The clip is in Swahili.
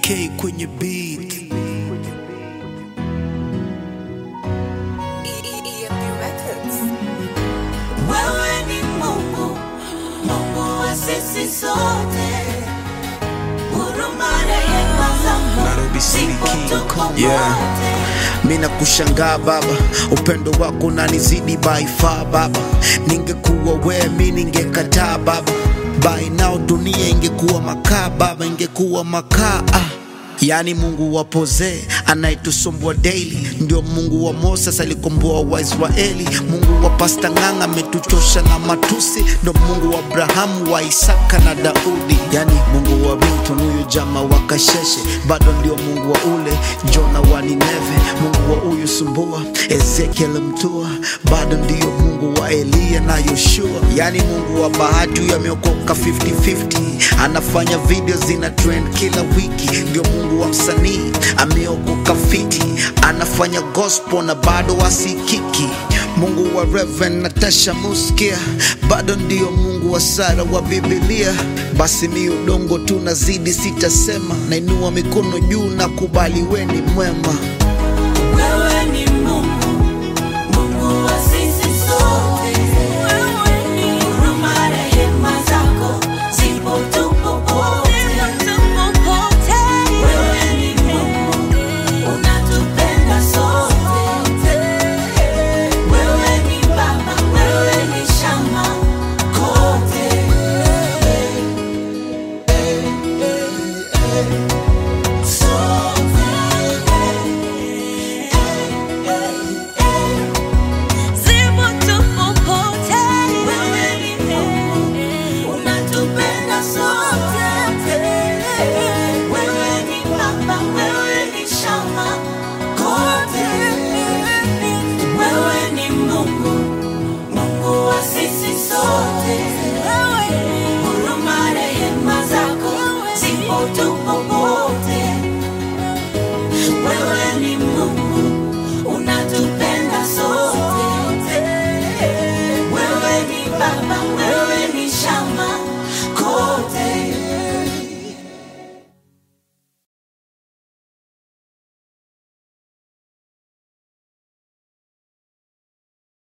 K kwenye beat. EMP Records. Wewe ni Mungu, Mungu wa sisi sote. Huruma rehema zako Nairobi City zipo King tuko Kong. Yeah. wote. mi nakushangaa baba upendo wako unanizidi by far baba ningekuwa wewe mi ningekataa baba by now dunia ingekuwa makaa baba ingekuwa makaa ah. yaani mungu wa pozee anayetusumbua daily ndio mungu wa moses alikomboa waisraeli mungu wa pasta ng'anga ametuchosha na matusi ndo mungu wa abrahamu wa isaka na daudi yaani mungu wa Milton huyu jama wa kasheshe bado ndio mungu wa ule jona wa nineve mungu wa huyu sumbua ezekiel mtua bado ndio mungu wa eliya na yoshua yaani mungu wa bahati huyu ameokoka 50-50 anafanya video zina trend kila wiki ndio mungu wa msanii ameokoka fiti anafanya gospel na bado wasikiki mungu wa Reverend natasha muskia bado ndio mungu wa sara wa bibilia basi mi udongo tu nazidi sitasema nainua mikono juu na kubali weni mwema